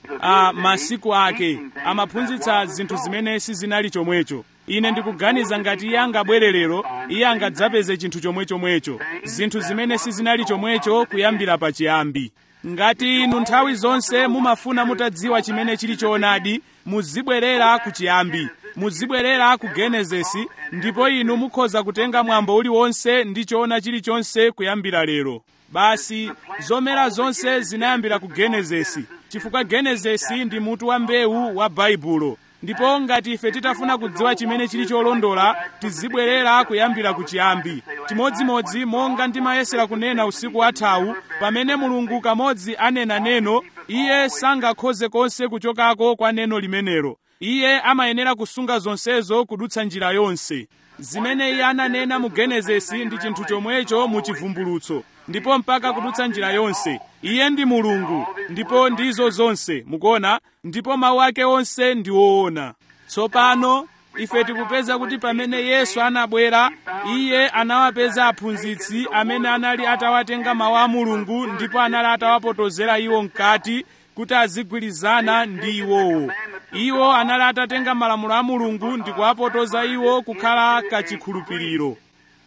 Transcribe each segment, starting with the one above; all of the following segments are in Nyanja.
a masiku ake amaphunzitsa zinthu zimene sizinali chomwecho ine ndikuganiza ngati iye angabwere lero iye angadzapeze chinthu chomwechomwecho zinthu zimene sizinali chomwecho kuyambira pachiyambi ngati inu nthawi zonse mumafuna mutadziwa chimene chili choonadi muzibwerera ku chiyambi muzibwerera ku genesisi ndipo inu mukhoza kutenga mwambo uliwonse ndi choona chilichonse kuyambira lero basi zomera zonse zinayambira ku genesisi chifukwa genesisi ndi mutu wa mbewu wa baibulo ndipo ngati ife titafuna kudziwa chimene chili cholondola tizibwerera kuyambira ku chiyambi chimodzimodzi monga ndimayesera kunena usiku wathawu pamene mulungu kamodzi anena neno iye sangakhoze konse kuchokako kwa neno limenelo iye amayenera kusunga zonsezo kudutsa njira yonse zimene iye ananena mu genesisi ndi chinthu chomwecho mu chivumbulutso ndipo mpaka kudutsa njira yonse iye ndi mulungu ndipo ndizo zonse mukuona ndipo mawu ake onse ndi woona tsopano ife tikupeza kuti pamene yesu anabwera iye anawapeza aphunzitsi amene anali atawatenga mawu a mulungu ndipo anali atawapotozera iwo mkati kuti azigwirizana ndi iwowo iwo anali atatenga malamulo a mulungu ndi kuwapotoza iwo kukhala kachikhulupiriro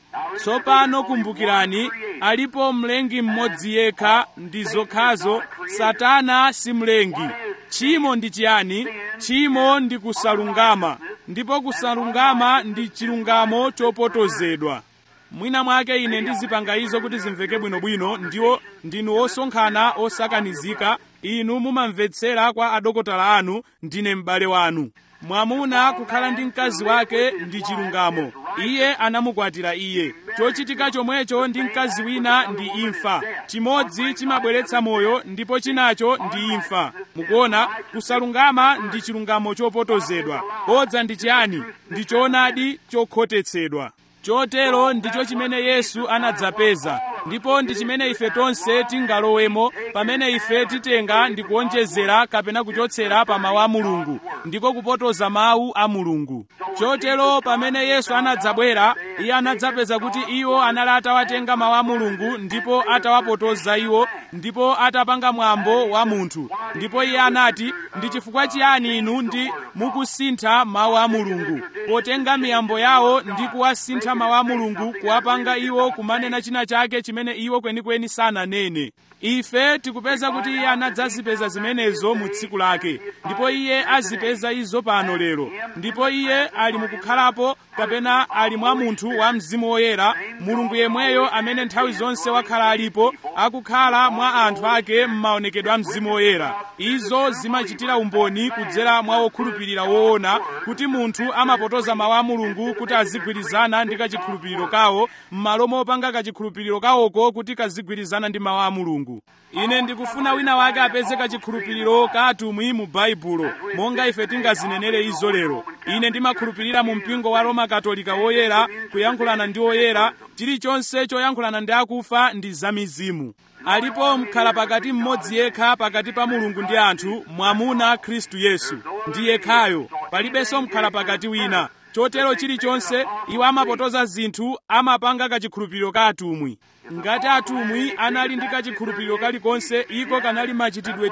tsopano kumbukirani alipo mlengi mmodzi yekha ndi zokhazo satana si mlengi tchimo ndi chiyani tchimo ndi kusalungama ndipo kusalungama ndi chilungamo chopotozedwa mwina mwake ine ndizipanga izo kuti zimveke bwinobwino ndiwo ndinu osonkhana osakanizika inu mumamvetsera kwa adokotala anu ndine m'bale wanu mwamuna kukhala ndi mkazi wake ndi chilungamo iye anamukwatira iye chochitika chomwecho ndi mkazi wina ndi imfa chimodzi chimabweretsa moyo ndipo chinacho ndi imfa mukuona kusalungama ndi chilungamo chopotozedwa bodza ndi chiyani ndi choonadi chokhotetsedwa chotero ndicho chimene yesu anadzapeza ndipo ndi chimene ife tonse tingalowemo pamene ife titenga ndi kuonjezera kapena kuchotsera pa mawu a mulungu ndiko kupotoza mawu a mulungu chotero pamene yesu anadzabwera iye anadzapeza kuti iwo anali atawatenga mawu a mulungu ndipo atawapotoza iwo ndipo atapanga mwambo wa munthu ndipo iye anati ndi chifukwa chiyani inu ndi mukusintha mawu a mulungu potenga miyambo yawo ndi kuwasintha mawu a mulungu kuwapanga iwo kumanena china chake chimene iwo kwenikweni sananene ife tikupeza kuti iye anadzazipeza zimenezo mu tsiku lake ndipo iye azipeza izo pano lero ndipo iye ali mukukhalapo kapena ali mwa munthu wa mzimu woyera mulungu yemweyo amene nthawi zonse wakhala alipo akukhala mwa anthu ake m'maonekedwe a mzimu woyera izo zimachitira umboni kudzera mwa okhulupirira woona kuti munthu amapotoza mawu a mulungu kuti azigwirizana ndi kachikhulupiriro kawo m'malo mopanga kachikhulupiriro kawoko kuti kazigwirizana ndi mawu a mulungu ine ndikufuna wina wake apeze kachikhulupiriro ka atumwi mu baibulo monga ife tingazinenere izo lero ine ndimakhulupirira mu mpingo wa roma katolika woyera kuyankhulana ndi woyera chilichonse choyankhulana ndi akufa ndi zamizimu alipo mkhala pakati mmodzi yekha pakati pa mulungu ndi anthu mwamuna khristu yesu ndi yekhayo palibenso mkhala pakati wina chotero chilichonse iwo amapotoza zinthu amapanga kachikhulupiriro ka atumwi ngati atumwi anali ndi kachikhulupiriro kalikonse iko kanali machitidwe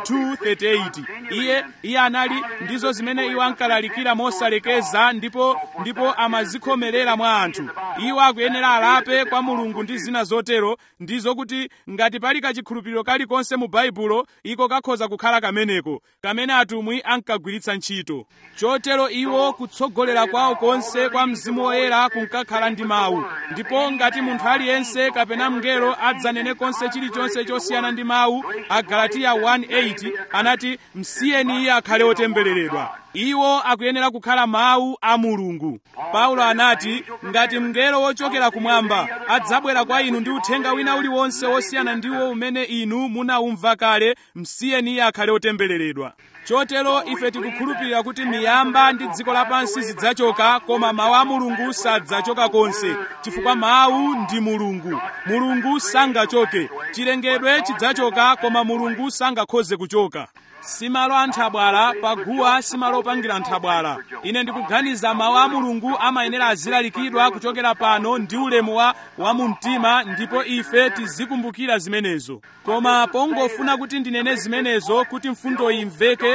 238 iye iye anali ndizo zimene iwo ankalalikira mosalekeza ndipo ndipo amazikhomerera mwa anthu iwo akuyenera alape kwa mulungu ndi zina zotero ndizo kuti ngati pali kachikhulupiriro kalikonse mu baibulo iko kakhoza kukhala kameneko kamene atumwi ankagwiritsa ntchito chotero iwo kutsogolera kwawo konse kwa mzimu woyera kunkakhala ndi mawu ndipo ngati munthu aliyense kapena mngelo adzanene konse chilichonse chosiyana ndi mawu agalatiya 1:8 anati msiyeni iye akhale otembereredwa iwo akuyenera kukhala mawu a mulungu paulo anati ngati mngelo wochokera kumwamba adzabwera kwa inu ndi uthenga wina uliwonse wosiyana ndiwo umene inu munaumva kale msiyeni iye akhale otembereredwa chotero ife tikukhulupirira kuti miyamba ndi dziko lapansi zidzachoka koma mawu a mulungu sadzachoka konse chifukwa mawu ndi mulungu mulungu sangachoke chilengedwe chidzachoka koma mulungu sangakhoze kuchoka simalo a nthabwala paguwa simalo opangira nthabwala ine ndikuganiza mawu a mulungu amayenera azilalikidwa kuchokera pano ndi ulemu wa wamumtima ndipo ife tizikumbukira zimenezo koma pongofuna kuti ndinene zimenezo kuti mfundo imveke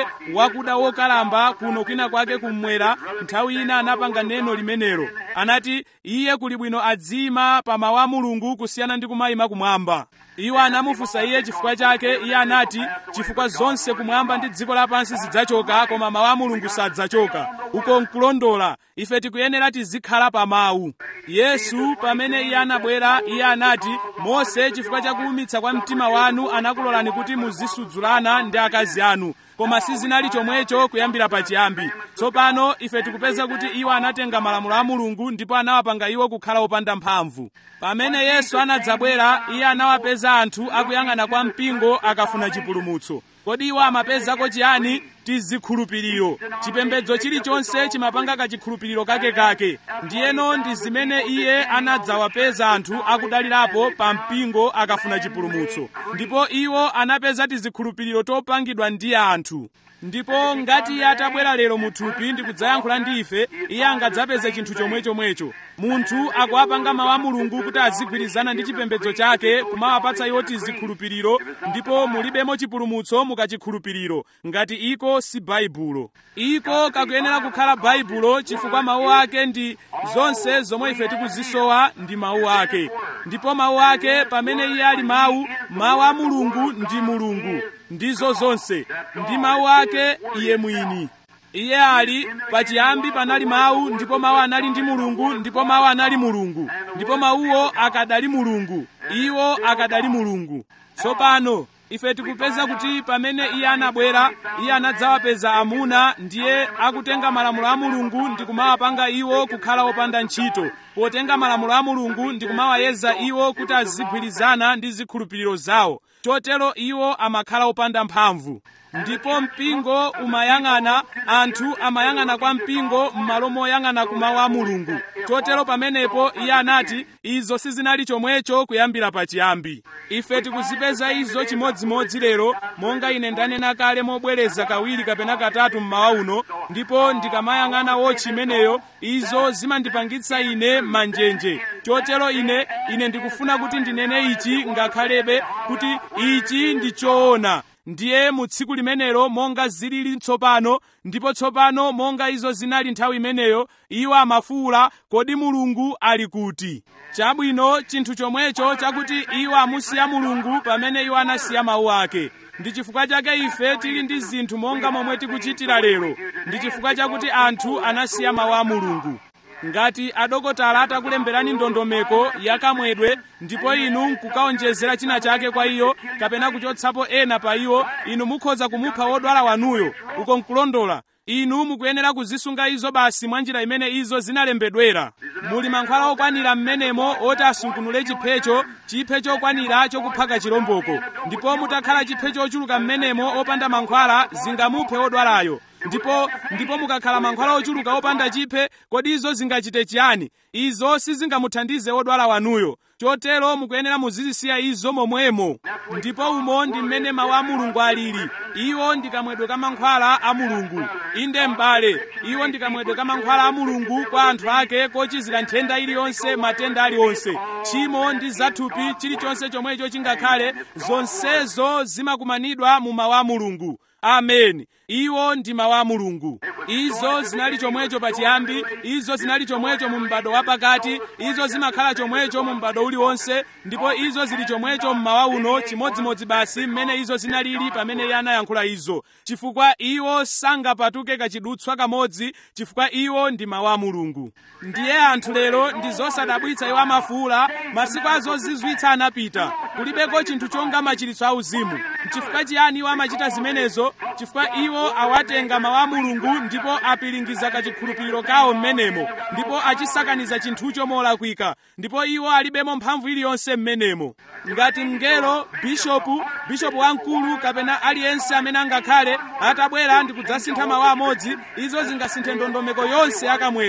wake wakuda wokalamba kuno kwina kwake kummwera nthawi ina anapanga neno limenelo anati iye kuli bwino adzima pa mawu a mulungu kusiyana ndi kumayima kumwamba iwo anamufunsa iye chifukwa chake iye anati chifukwa zonse kumwamba ndi dziko lapansi zidzachoka koma mawu a mulungu sadzachoka uko nkulondola ife tikuyenera tizikhala pa mawu yesu pamene iye anabwera iye anati mose chifukwa chakuwumitsa kwa mtima wanu anakulolani kuti muzisudzulana ndi akazi anu koma sizinali chomwecho kuyambira pachiyambi tsopano ife tikupeza kuti iwo anatenga malamulo a mulungu ndipo anawapanga iwo kukhala opanda mphamvu pamene yesu anadzabwera iye anawapeza anthu akuyang'ana kwa mpingo akafuna chipulumutso kodi iwo amapezako chiyani tizikhulupiriro chipembedzo chilichonse chimapanga kachikhulupiriro kakekake ndiyeno ndi zimene iye anadzawapeza anthu akudalirapo pa mpingo akafuna chipulumutso ndipo iwo anapeza tizikhulupiriro topangidwa ndi anthu ndipo ngati iye atabwera lero muthupi ndi kudzayankhula ndi ife iye angadzapeze chinthu chomwechomwecho munthu akuwapanga mawu a mulungu kuti azigwirizana ndi chipembedzo chake kumawapatsa iwo tizikhulupiriro ndipo mulibemo chipulumutso mukachikhulupiriro ngati iko si baibulo iko kakuyenera kukhala baibulo chifukwa mawu ake ndi zonse zomwe ife tikuzisowa ndi mawu ake ndipo mawu ake pamene iye ali mawu mawu a mulungu ndi mulungu ndizo zonse ndi mawu ake iye mwini iye ali pachiyambi panali mawu ndipo mawu anali ndi mulungu ndipo mawu anali mulungu ndipo mawuwo akadali mulungu iwo akadali mulungu tsopano ife tikupeza kuti pamene iye anabwera iye anadzawapeza amuna ndiye akutenga malamulo a mulungu ndi kumawapanga iwo kukhala opanda ntchito potenga malamulo a mulungu ndi kumawayeza iwo kuti azigwirizana ndi zikhulupiriro zawo chotero iwo amakhala opanda mphamvu ndipo mpingo umayang'ana anthu amayang'ana kwa mpingo m'malo moyang'ana ku mawu a mulungu chotero pamenepo iye anati izo sizinali chomwecho kuyambira pachiyambi ife tikuzipeza izo chimodzimodzi lero monga ine ndanena kale mobwereza kawiri kapena katatu mmawa uno ndipo ndikamayang'ana wotchi imeneyo izo zimandipangitsa ine manjenje chotero ine ine ndikufuna kuti ndinene ichi ngakhalebe kuti ichi ndi choona ndiye mu tsiku limenelo monga zilili tsopano ndipo tsopano monga izo zinali nthawi imeneyo iwo amafuwula kodi mulungu ali kuti chabwino chinthu chomwecho chakuti iwo amusiya mulungu pamene iwo anasiya mawu ake ndi chifukwa chake ife tili ndi zinthu monga momwe tikuchitira lero ndi chifukwa chakuti anthu anasiya mawu a mulungu ngati adokotala atakulemberani ndondomeko yakamwedwe ndipo inu nkukaonjezera china chake kwa iyo kapena kuchotsapo ena pa iwo inu mukhoza kumupha wodwala wanuyo uko nkulondola inu mukuyenera kuzisunga izo basi mwa njira imene izo zinalembedwera muli mankhwala okwanira m'menemo oti asungunule chiphecho chiphe chokwanira chokuphaka chilomboko ndipo mutakhala chiphe chochuluka m'menemo opanda mankhwala zingamuphe wodwalayo ndipo ndipo mukakhala mankhwala ochuluka opanda chiphe kodi izo zingachite chiyani izo sizingamuthandize wodwala wanuyo chotero mukuyenera muzizisiya izo momwemo ndipo umo ndi mmene mawu a mulungu alili iwo ndi kamwedwe ka mankhwala a mulungu inde m'bale iwo ndi kamwedwe ka mankhwala a mulungu kwa anthu ake kochizira nthenda iliyonse matenda aliwonse tchimo ndi zathupi chilichonse chomwecho chingakhale zonsezo zimakumanidwa mu mawu a mulungu ameni iwo ndi mawu a mulungu izo zinali chomwecho pachiyambi izo zinali chomwecho mu m'bado wapakati izo zimakhala chomwecho mu m'bado uliwonse ndipo izo zili chomwecho mmawa uno chimodzimodzi basi mmene izo zinalili pamene iye anayankhula izo chifukwa iwo sangapatuke kachidutswa kamodzi chifukwa iwo ndi mawu a mulungu ndiye anthu lero ndi zosadabwitsa iwo amafuula masiku azozizwitsa anapita kulibeko chinthu chonga machiritso auzimu chifukwa chiyani iwo amachita zimenezo chifukwa iwo awatenga mawu a mulungu ndipo apiringiza kachikhulupiriro kawo m'menemo ndipo achisakaniza chinthucho molakwika ndipo iwo alibemo mphamvu iliyonse m'menemo ngati mngelo bishopu bishopu wamkulu kapena aliyense amene angakhale atabwera ndi kudzasintha mawu amodzi izo zingasinthe ndondomeko yonse yakamwedwe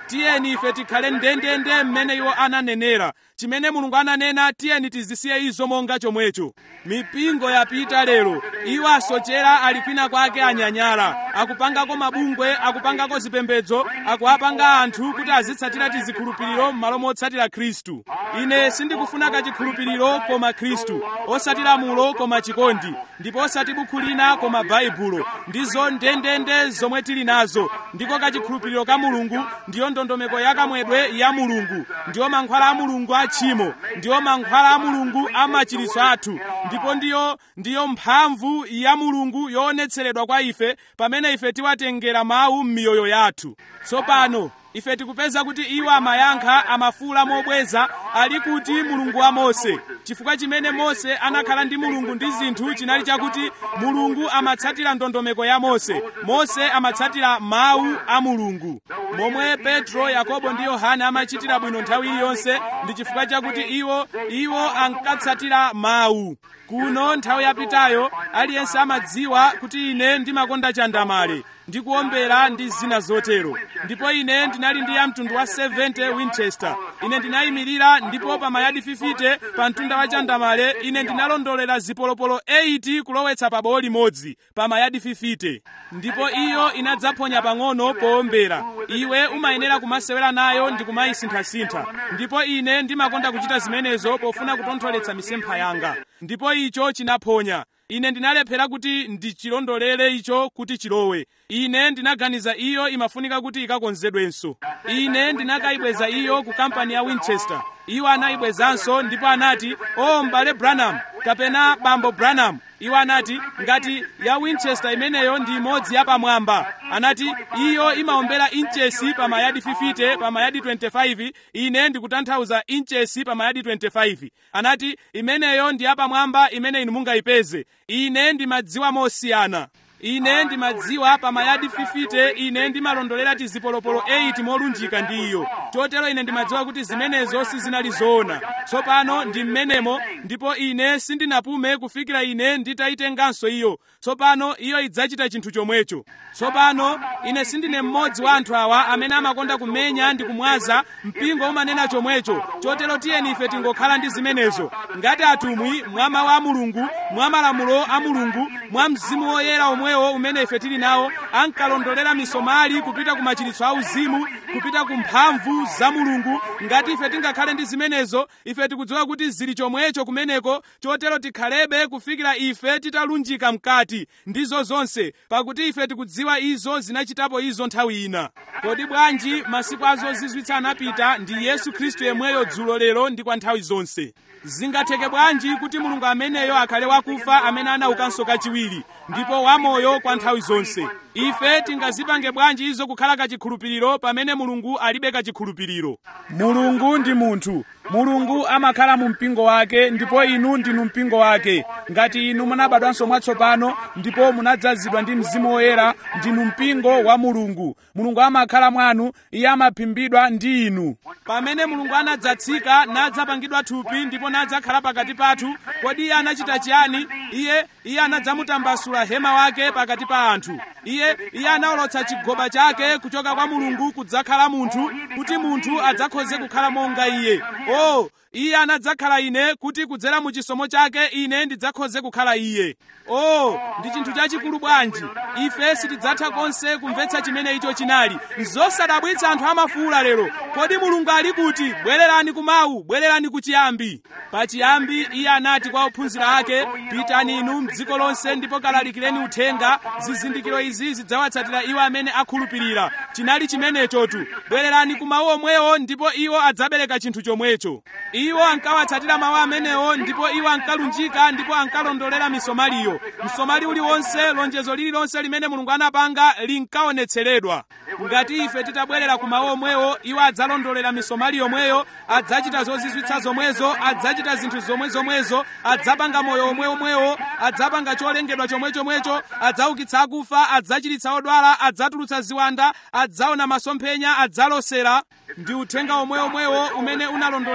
tiyeni ife tikhale ndendende mmene iwo ananenera chimene mulungu ananena tiyeni tizisiye izo monga chomwecho mipingo yapita lero iwo asochera ali kwina kwake anyanyala akupangako mabungwe akupangako zipembedzo akuapanga anthu kuti azitsatira tizikhulupiriro m'malo motsatira khristu ine sindikufuna kachikhulupiriro koma khristu osati lamulo koma chikondi ndipo osati bukhu lina koma baibulo ndizo ndendende zomwe tili nazo ndiko kachikhulupiriro ka mulungu ndiyo ndondomeko yakamwedwe ya mulungu ndiyo mankhwala a mulungu a tchimo ndiyo mankhwala a mulungu a machiritso athu ndipo ndiyo ndiyo mphamvu ya mulungu yoonetseredwa kwa ife pamene ife tiwatengera mawu m'miyoyo yathu tsopano ife tikupeza kuti iwo amayankha amafuula mobweza ali kuti mulungu wa mose chifukwa chimene mose anakhala ndi mulungu ndi zinthu chinali chakuti mulungu amatsatira ndondomeko ya mose mose amatsatira mawu a mulungu momwe petro yakobo ndi yohane amachitira bwino nthawi iliyonse ndi chifukwa chakuti iwo iwo ankatsatira mawu kuno nthawi yapitayo aliyense amadziwa kuti ine ndimakonda chandamale ndikuombera ndi zina zotero ndipo ine ndinali ndi ya mtundu wa 70 winchester ine ndinayimirira ndipo pa mayadi 50 pa mtunda wa chandamale ine ndinalondolera zipolopolo 8 kulowetsa pa bowo limodzi pa mayadi 50 ndipo iyo inadzaphonya pang'ono poombera iwe umayenera kumasewera nayo ndi kumayisinthasintha ndipo ine ndimakonda kuchita zimenezo pofuna kutontholetsa misempha yanga ndipo icho chinaphonya ine ndinalephera kuti ndichilondolere icho kuti chilowe ine ndinaganiza iyo imafunika kuti ikakonzedwenso ine ndinakayibweza iyo ku kampani ya winchester iwo anayibwezanso ndipo anati o m'bale branham kapena bambo branham iwo anati ngati ya winchester imeneyo ndi imodzi yapamwamba anati iyo imaombera inchesi pa mayadi 50 pa mayadi 25 ine ndikutanthauza inchesi pa mayadi 25 anati imeneyo ndi yapamwamba imene inu mungayipeze ine ndimadziwa mosiyana ine ndimadziwa pa mayadi 50 ine ndimalondolera tizipolopolo 8 molunjika ndi iyo chotero ine ndimadziwa kuti zimenezo sizinali zoona tsopano ndi mmenemo ndipo ine sindinapume kufikira ine nditayitenganso iyo tsopano iyo idzachita chinthu chomwecho tsopano ine sindine mmodzi wa anthu awa amene amakonda kumenya ndi kumwaza mpingo umanena chomwecho chotero tiyeni ife tingokhala ndi zimenezo ngati atumwi mwa mawu a mulungu mwa malamulo a mulungu mwa mzimu woyera omwewo umene ife tili nawo ankalondolera misomali kupita ku machiritso a uzimu kupita ku mphamvu za mulungu ngati ife tingakhale ndi zimenezo ife tikudziwa kuti zili chomwecho kumeneko chotero tikhalebe kufikira ife titalunjika mkati ndizo zonse pakuti ife tikudziwa izo zinachitapo izo nthawi ina kodi bwanji masiku azozizwitsa anapita ndi yesu khristu yemweyo dzulo lero ndi kwa nthawi zonse zingatheke bwanji kuti mulungu ameneyo akhale wakufa amene anaukanso kachiwiri ndipo wamoyo kwa nthawi zonse ife tingazipange bwanji izo kukhala kachikhulupiriro pamene mulungu alibe kachikhulupiriro mulungu ndi munthu mulungu amakhala mu mpingo wake ndipo inu ndinu mpingo wake ngati inu munabadwanso mwatsopano ndipo munadzazidwa ndi mzimu woyera ndinu mpingo wa mulungu mulungu amakhala mwanu iye amaphimbidwa ndi inu pamene mulungu anadzatsika nadzapangidwa thupi ndipo nadzakhala pakati pathu kodi iye anachita chiyani iye iye anadzamutambasula hema wake pakati pa anthu iye iye anawolotsa chigoba chake kuchoka kwa mulungu kudzakhala munthu kuti munthu adzakhoze kukhala monga iye o iye anadzakhala ine kuti kudzera mu chisomo chake ine ndidzakhoze kukhala iye o ndi chinthu chachikulu bwanji ife sitidzatha konse kumvetsa chimene icho chinali nzosadabwitsa anthu amafuula lero kodi mulungu ali kuti bwererani kumawu bwererani kuchiyambi pachiyambi iye anati kwa ophunzira ake pitani inu mdziko lonse ndipo kalalikireni uthenga zizindikiro izi zidzawatsatira iwo amene akhulupirira chinali chimenechotu bwererani kumawu omwewo ndipo iwo adzabereka chinthu chomwecho iwo ankawatsatira mawu amenewo ndipo iwo ankalunjika ndipo ankalondolera misomaliyo msomali uliwonse lonjezo lililonse limene mulungu anapanga linkaonetseredwa ngati ife titabwerera ku mawu omwewo iwo adzalondolera misomali yomweyo adzachita zozizwitsa zomwezo adzachita zinthu zomwe zomwezo adzapanga moyo omwe omwewo adzapanga cholengedwa chomwe chomwecho adzaukitsa akufa adzachiritsa odwala adzatulutsa ziwanda adzaona masomphenya adzalosera ndi uthenga omwe omwewo umene unalondolera msomali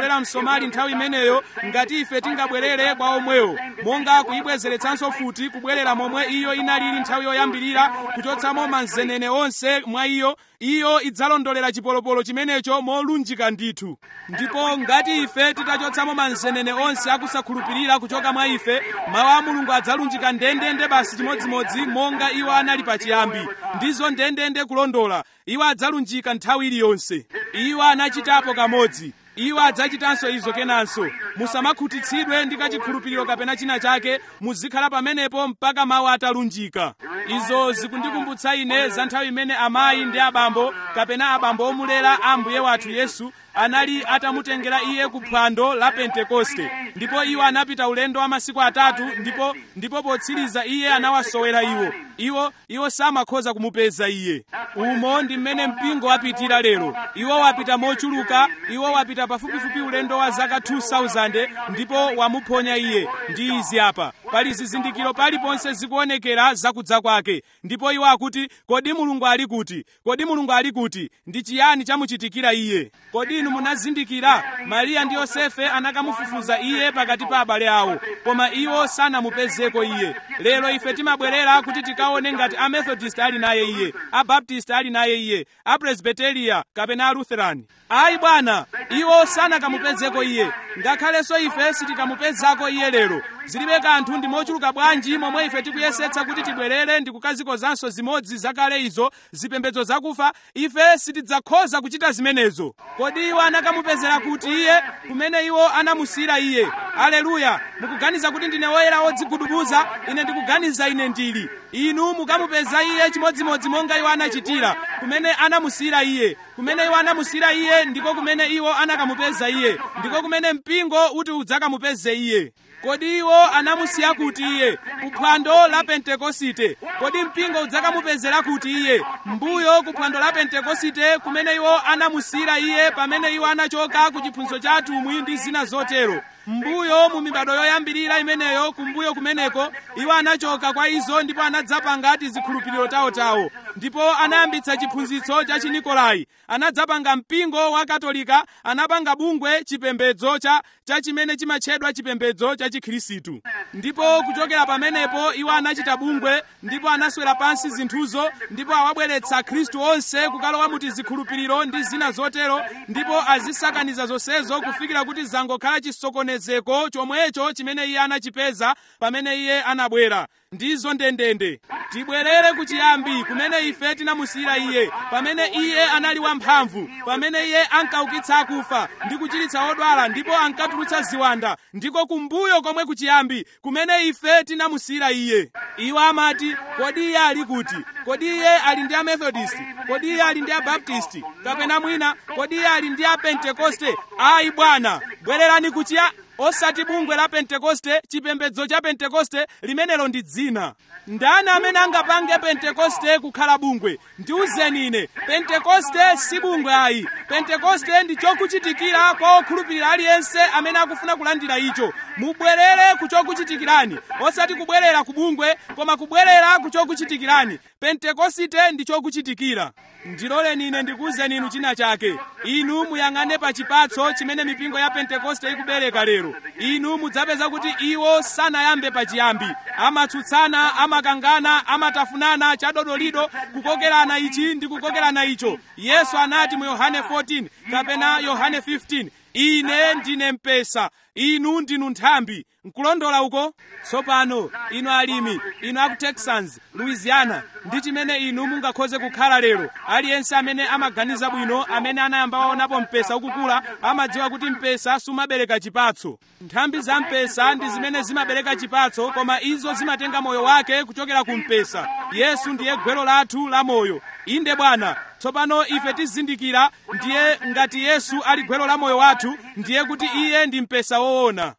anali nthawi imeneyo ngati ife tingabwerere kwa omwewo monga kuyibwezeretsanso futi kubwerera momwe iyo inalili nthawi yoyambirira kuchotsamo manzenene onse mwa iyo iyo idzalondolera chipolopolo chimenecho molunjika ndithu ndipo ngati ife titachotsamo manzenene onse akusakhulupirira kuchoka mwa ife mawu a mulungu adzalunjika ndendende basi chimodzimodzi monga iwo anali pachiyambi ndizo ndendende kulondola iwo adzalunjika nthawi iliyonse iwo anachitapo kamodzi iwo adzachitanso izo kenanso musamakhutitsidwe ndi kachikhulupiriro kapena china chake muzikhala pamenepo mpaka mawu atalunjika izo zikundikumbutsa ine za nthawi imene amayi ndi abambo kapena abambo omulera a ambuye wathu yesu anali atamutengera iye ku phwando la pentekoste ndipo iwo anapita ulendo wa masiku atatu ndipo ndipo potsiriza iye anawasowera iwo iwo iwo samakhoza kumupeza iye umo ndi mmene mpingo wapitira lero iwo wapita mochuluka iwo wapita pafupifupi ulendo wa zaka 2000 ndipo wamuphonya iye ndi izi apa pali zizindikiro paliponse zikuonekera zakudza kwake ndipo iwo akuti kodi mulungu ali kuti kodi mulungu ali kuti ndi chiyani chamuchitikira iye kodi inu munazindikira mariya ndi yosefe anakamufufuza iye pakati pa abale awo koma iwo sanamupezeko iye lero ife timabwerera kuti tikaone ngati amethodist ali naye iye abaptist ali naye iye apresbiteriya kapena alutheran ayi bwana iwo sanakamupezeko iye ngakhalenso ife sitikamupezako iye lero zilibe kanthu ndi mochuluka bwanji momwe ife tikuyesetsa kuti tibwerere ndi kukazikozanso zimodzi zakale izo zipembedzo zakufa ife sitidzakhoza kuchita zimenezo kodi iwo anakamupezera kuti iye kumene iwo anamusiyira iye aleluya mukuganiza kuti ndine woyera wodzigudubuza ine ndikuganiza ine ndili inu mukamupeza iye chimodzimodzi monga iwo anachitira kumene anamusiyira iye kumene iwo anamusiyira iye ndiko kumene iwo anakamupeza iye ndiko kumene mpingo uti udzakamupeze iye kodi iwo anamusiya kuti iye kuphwando la pentekosite kodi mpingo udzakamupezera kuti iye mbuyo kuphwando la pentekosite kumene iwo anamusiyira iye pamene iwo anachoka ku chiphunzitso cha atumwi ndi zina zotero mbuyo mu mibado yoyambirira imeneyo kumbuyo kumeneko iwo anachoka kwa izo ndipo anadzapanga tizikhulupiriro tawotawo ndipo anayambitsa chiphunzitso cha chinikolai anadzapanga mpingo wa katolika anapanga bungwe chipembedzo cha, cha chimene chimatchedwa chipembedzo cha chikhirisitu ndipo kuchokera pamenepo iwo anachita bungwe ndipo anaswera pansi zinthuzo ndipo awabweretsa khristu onse kukalowa mu tizikhulupiriro ndi zina zotero ndipo azisakaniza zonsezo kufikira kuti zangokhala chisokonezeko chomwecho chimene iye anachipeza pamene iye anabwera ndizo ndendende tibwerere kuchiyambi kumene ife tinamusiyira iye pamene iye anali wamphamvu pamene iye ankaukitsa akufa ndi kuchiritsa odwala ndipo ankatulutsa ziwanda ndiko kumbuyo komwe kuchiyambi kumene ife tinamusiyira iye iwo amati kodi iye ali kuti kodi iye ali ndi amethodist kodi iye ali ndi abaptisti kapena mwina kodi iye ali ndi apentekoste ayi bwana bwererani kuchiya osati bungwe la pentekoste chipembedzo cha pentekoste limenelo ndi dzina ndani amene angapange pentekoste kukhala bungwe ndiwuzeni ine pentekoste si bungwe ayi pentekoste ndi chokuchitikira kwa okhulupirira aliyense amene akufuna kulandira icho mubwerere ku chokuchitikirani osati kubwerera ku bungwe koma kubwerera ku chokuchitikirani pentekosite ndi chokuchitikira ndiloleni ine ndikuwuzeni inu china chake inu muyang'ane pa chipatso chimene mipingo ya pentekoste ikubereka lero inu mudzapeza kuti iwo sanayambe pachiyambi amatsutsana amakangana amatafunana chadodolido kukokerana ichi ndi kukokerana icho yesu anati mu yohane 14 kapena yohane 15 ine ndine mpesa inu ndinu nthambi nkulondola uko tsopano inu alimi inu aku texans louisiana ndi chimene inu mungakhoze kukhala lero aliyense amene amaganiza bwino amene anayamba waonapo mpesa ukukula amadziwa kuti mpesa sumabereka chipatso nthambi za mpesa ndi zimene zimabereka chipatso koma izo zimatenga moyo wake kuchokera ku mpesa yesu ndiye gwero lathu la moyo inde bwana tsopano ife tizindikira ndiye ngati yesu ali gwero la moyo wathu ndiye kuti iye ndi mpesa woona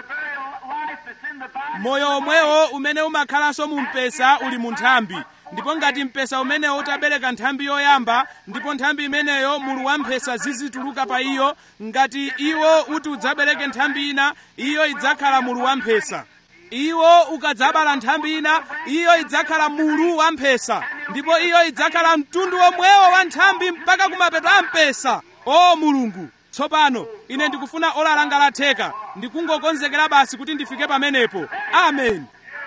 moyo omwewo umene umakhalanso mu mpesa uli mu nthambi ndipo ngati mpesa umenewo utabereka nthambi yoyamba ndipo nthambi imeneyo mulu wa mphesa zizituluka pa iyo ngati iwo uti udzabereke nthambi ina iyo idzakhala mulu wa mphesa iwo ukadzabala nthambi ina iyo idzakhala mulu wa mphesa ndipo iyo idzakhala mtundu omwewo wa nthambi mpaka kumapeto a mpesa o mulungu tsopano ine ndikufuna ola langa latheka ndikungokonzekera basi kuti ndifike pamenepo amen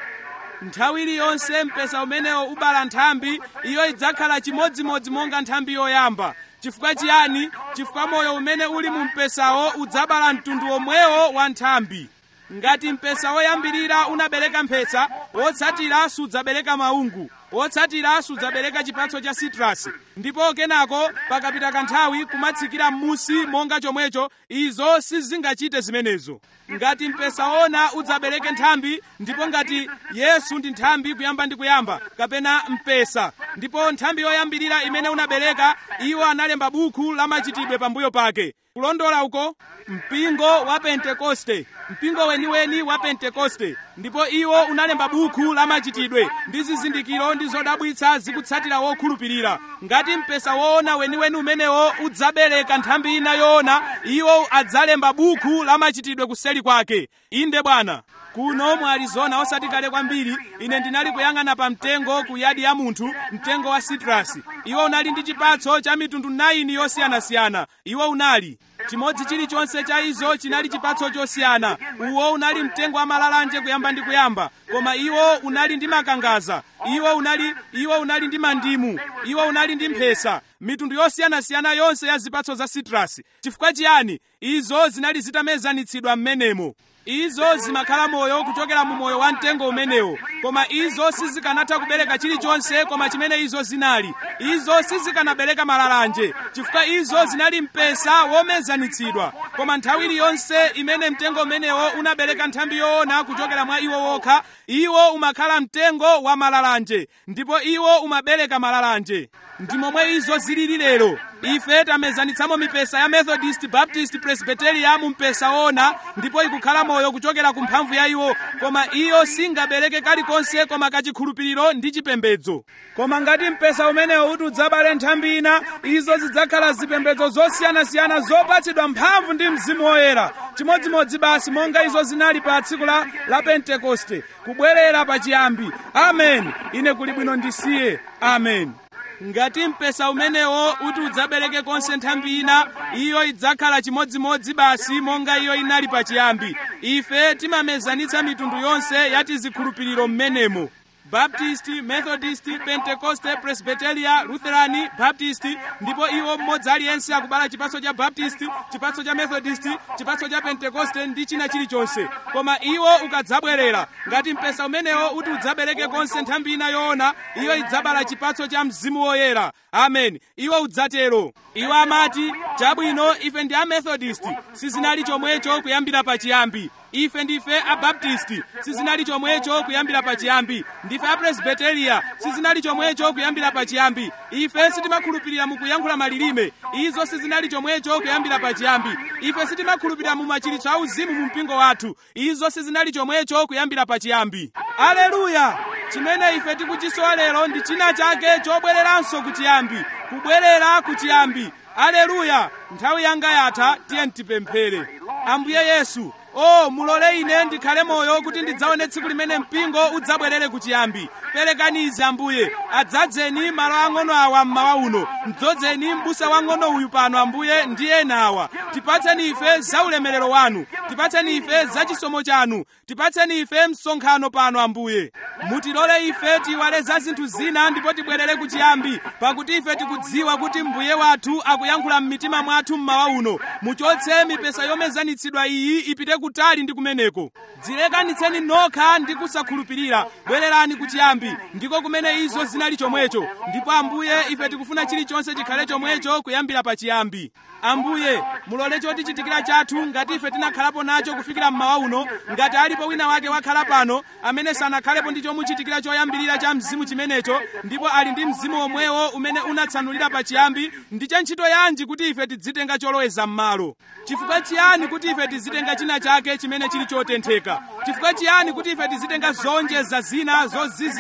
nthawi iliyonse mpesa umenewo ubala nthambi iyo idzakhala chimodzimodzi monga nthambi yoyamba chifukwa chiyani chifukwa moyo umene uli mu mpesawo udzabala mtundu omwewo wa nthambi ngati mpesa woyambirira unabereka mphesa wotsatira sudzabereka maungu wotsatira sudzabereka chipatso cha sitrasi ndipo kenako pakapita kanthawi kumatsikira m'musi monga chomwecho izo sizingachite zimenezo ngati mpesa wona udzabereke nthambi ndipo ngati yesu ndi nthambi kuyamba ndi kuyamba kapena mpesa ndipo nthambi yoyambirira imene unabereka iwo analemba buku la machitidwe pambuyo pake kulondola uko mpingo wa pentekoste mpingo weniweni wa pentekoste ndipo iwo unalemba buku la machitidwe ndi zizindikiro ndi zodabwitsa zikutsatira wokhulupirira ngati mpesa woona weniweni umenewo udzabereka nthambi ina yoona iwo adzalemba buku la machitidwe kuseli kwake inde bwana kuno mu arizona osati kale kwambiri ine ndinali kuyang'ana pa mtengo ku yadi ya munthu mtengo wa sitrasi iwo unali ndi chipatso cha mitundu 9 yosiyanasiyana iwo unali chimodzi chilichonse cha izo chinali chipatso chosiyana uwo unali mtengo wa malalanje kuyamba ndi kuyamba koma iwo unali ndi makangaza iwo unali iwo unali ndi mandimu iwo unali ndi mphesa mitundu yosiyanasiyana yonse ya zipatso za sitrasi chifukwa chiyani izo zinali zitamezanitsidwa m'menemo izo zimakhala moyo kuchokera mu moyo wa mtengo umenewo koma izo sizikanatha kubereka chilichonse koma chimene izo zinali izo sizikanabereka malalanje chifukwa izo zinali mpesa womezanitsidwa koma nthawi iliyonse imene mtengo umenewo unabereka nthambi yoona kuchokera mwa iwo wokha iwo umakhala mtengo wa malalanje ndipo iwo umabereka malalanje ndi momwe izo zilili lero ife tamezanitsamo mipesa ya methodist baptist presbyteria mu mpesa wona ndipo ikukhala moyo kuchokera ku mphamvu ya iwo koma iyo singabereke kalikonse koma kachikhulupiriro ndi chipembedzo koma ngati mpesa umenewo uti udzabale nthambi ina izo zidzakhala zipembedzo zosiyanasiyana zopatsidwa mphamvu ndi mzimu woyera chimodzimodzi basi monga izo zinali pa tsiku la, la pentekoste kubwerera pachiyambi amen ine kuli bwino ndisiye amen ngati mpesa umenewo uti udzabereke konse nthambi ina iyo idzakhala chimodzimodzi basi monga iyo inali pachiyambi ife timamezanitsa mitundu yonse ya tizikhulupiriro m'menemo baptist methodist pentecoste presbyteria lutherani baptist ndipo iwo mmodzi aliyense akubala chipatso cha baptist chipatso cha methodist chipatso cha pentecoste ndi china chilichonse koma iwo ukadzabwerera ngati mpesa umenewo uti udzabereke konse nthambi ina yoona iyo idzabala chipatso cha mzimu woyera amen iwo udzatero iwo amati chabwino ife ndi amethodist sizinali chomwecho kuyambira pachiyambi ife ndife abaptisti sizinali chomwecho kuyambira pachiyambi ndife apresbiteria sizinali chomwecho kuyambira pachiyambi ife sitimakhulupirira mu kuyankhula malilime izo sizinali chomwecho kuyambira pachiyambi ife sitimakhulupirira mu machiritso auzimu mu mpingo wathu izo sizinali chomwecho kuyambira pachiyambi aleluya chimene ife tikuchisowa lero ndi china chake chobwereranso kuchiyambi kubwerera kuchiyambi aleluya nthawi yanga yatha tiye tipemphere ambuye yesu o mulole ine ndikhale moyo kuti ndidzaone tsiku limene mpingo udzabwerere kuchiyambi perekani izi ambuye adzadzeni malo ang'ono awa mmawa uno mdzozeni m'busa wang'ono uyu pano ambuye ndi ena awa tipatseni ife za ulemerero wanu tipatseni ife za chisomo chanu tipatseni ife msonkhano pano ambuye mutilole ife tiwale za zinthu zina ndipo tibwerere kuchiyambi pakuti ife tikudziwa kuti mbuye wathu akuyankhula m'mitima mwathu mmawa uno muchotse mipesa yomezanitsidwa iyi ipite kutali ndi kumeneko dzilekanitseni nokha ndi kusakhulupirira bwererani kuchiyambi ndiko kumene izo zinali chomwecho ndipo ambuye ife tikufuna chilichonse chikhale chomwecho kuyambira pachiyambi ambuye mulole chotichitikira chathu ngati ife tinakhalapo nacho kufikira mmawa uno ngati alipo wina wake wakhala pano amene sanakhalepo ndi chomuchitikira choyambirira cha mzimu chimenecho ndipo ali ndi mzimu omwewo umene unatsanulira pachiyambi ndi cha ntchito yanji kuti ife tidzitenga choloweza m'malo chifukwa chiyani kuti ife tizitenga china chake chimene chili chotentheka chifukwa chiyani kuti ife tizitenga zonjeza zina zozizira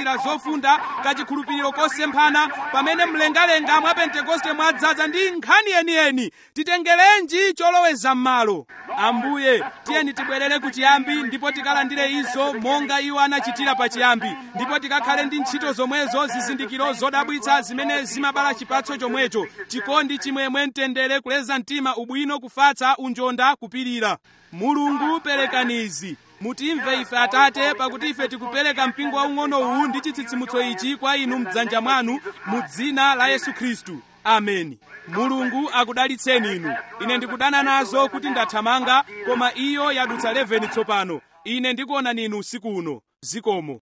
kuzindikira zofunda kachikhulupiriro kosemphana pamene mlengalenga mwa pentekoste mwadzaza ndi nkhani yeniyeni titengerenji choloweza m'malo ambuye tiyeni tibwerere ku chiyambi ndipo tikalandire izo monga iwo anachitira pa chiyambi ndipo tikakhale ndi ntchito zomwezo zizindikiro zodabwitsa zimene zimabala chipatso chomwecho chikondi chimwemwe mtendere kuleza mtima ubwino kufatsa unjonda kupirira mulungu perekani izi mutimve ife atate pakuti ife tikupereka mpingo waung'ono uwu ndi chitsitsimutso ichi kwa inu mdzanja mwanu mu dzina la yesu khristu ameni mulungu akudalitseni inu ine ndikudana nazo kuti ndathamanga koma iyo yadutsa 11 tsopano ine ndikuonani inu usiku uno zikomo